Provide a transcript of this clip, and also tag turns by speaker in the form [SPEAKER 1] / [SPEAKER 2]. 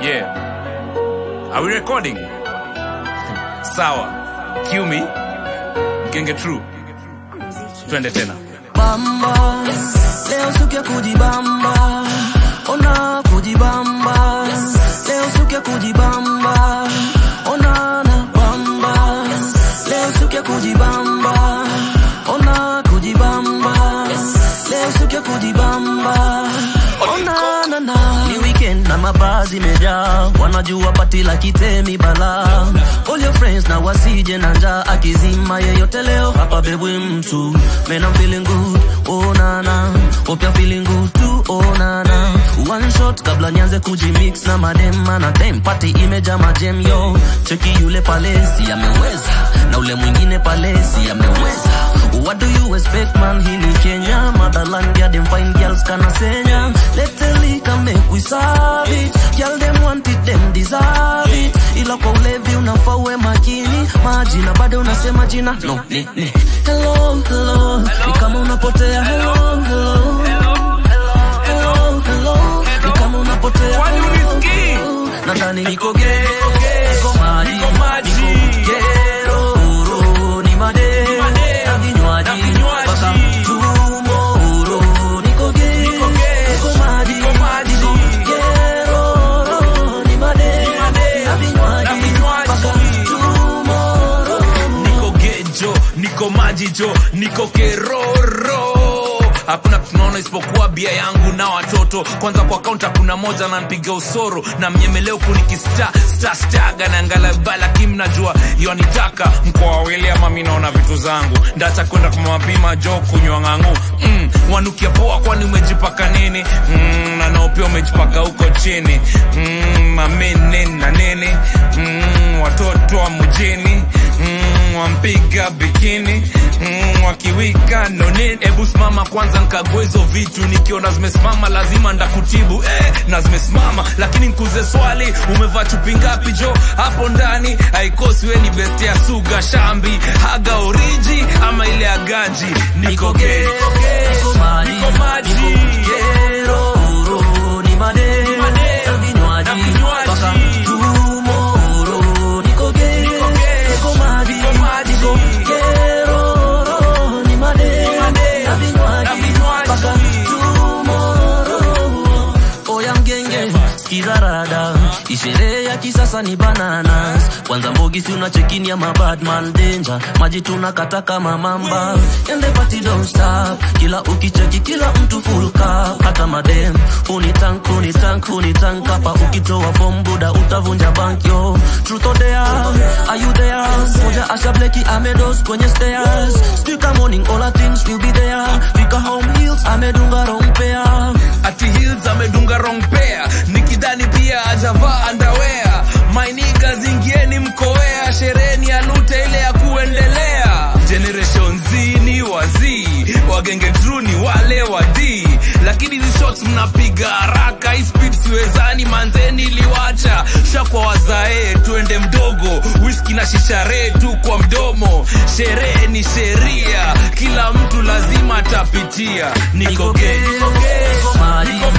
[SPEAKER 1] Yeah. Are we recording? Sawa. Cue me. Mkenge true. Twende tena.
[SPEAKER 2] bamba leo siku ya kujibamba ona kujibamba leo siku ya kujibamba ona na bamba leo siku ya kujibamba ona kujibamba leo siku ya kujibamba ona na na ni weekend na mabazi imejaa wanajua pati la kitemi bala all your friends na wasije na njaa akizima yeyote leo hapa bebwe mtu man I'm feeling good oh nana hope you're feeling good too oh nana one shot kabla nianze kujimix na madema na time party imeja majem yo cheki yule palesi ameweza na ule mwingine palesi ameweza what do you expect man hii ni Kenya motherland ya them fine girls kana senya let the liquor make we serve it girl them want it them deserve it ila kwa ulevi unafaa uwe makini majina bado unasema jina no ni ni hello hello ni kama unapotea hello hello hello hello ni kama unapotea
[SPEAKER 1] Kwani
[SPEAKER 2] hello,
[SPEAKER 1] unisikii?
[SPEAKER 2] hello. nadhani niko gay niko maji
[SPEAKER 1] Niko maji.
[SPEAKER 2] niko gero ro, ni made na vinywaji
[SPEAKER 1] Na vinywaji.
[SPEAKER 2] mpaka tomorrow niko gay niko maji
[SPEAKER 1] maji.
[SPEAKER 2] niko gero ro, ni made na vinywaji
[SPEAKER 1] Na vinywaji.
[SPEAKER 2] mpaka tomorrow
[SPEAKER 1] Niko gejo, niko majijo, niko keroro. Hakuna tunaona isipokuwa bia yangu na watoto. Kwanza kwa kaunta kuna moja ananipiga usoro na mnyemeleo kunikista sta staga na ngalabala kim najua yonitaka mkoa wa William mimi naona vitu zangu ndacha kwenda kwa mapima jo kunywa ng'ang'u mm, wanukia poa kwani umejipaka nini mm, na nao pia umejipaka huko chini mm, mamene na nene mm, watoto wa mjini mm, wampiga bikini mm, wakiwika nonini hebu simama kwanza nkague hizo vitu nikiona zimesimama lazima ndakutibu eh, na zimesimama lakini nkuze swali umevaa chupi ngapi jo hapo ndani haikosi we ni best ya suga shambi haga oriji ama ile ya ganji niko gay
[SPEAKER 2] niko maji
[SPEAKER 1] niko maji
[SPEAKER 2] niko gero ro, ni made
[SPEAKER 1] made,
[SPEAKER 2] na vinywaji
[SPEAKER 1] na vinywaji.
[SPEAKER 2] mpaka tomorrow niko gay niko maji
[SPEAKER 1] Niko maji.
[SPEAKER 2] niko gero ro, ni made
[SPEAKER 1] made,
[SPEAKER 2] na vinywaji
[SPEAKER 1] na vinywaji.
[SPEAKER 2] mpaka tomorrow oya mgenge skiza rada isherehe ya kisasa ni bananas kwanza mbogi si unachekini ya mabadman danger maji tunakata kama mamba and the party don't stop kila ukicheki kila mtu full cup hata madem unitank unitank unitank hapa ukitoa form buda utavunja bank yo truth or dare are you there moja asha bleki amedos kwenye stairs speaker morning all our things will be there fika home heels amedunga wrong pair
[SPEAKER 1] ati heels amedunga wrong pair nikidhani pia ajavaa underwear mainiga zingieni mkoea shereni ya lute ile ya kuendelea generation z ni wazii wagenge tru ni wale wadii lakini hizi shots mnapiga haraka hii speed siwezani manzeni iliwacha shakwa wazae tuende mdogo whisky na shishare tu kwa mdomo sherehe ni sheria kila mtu lazima atapitia niko gay
[SPEAKER 2] niko maji
[SPEAKER 1] niko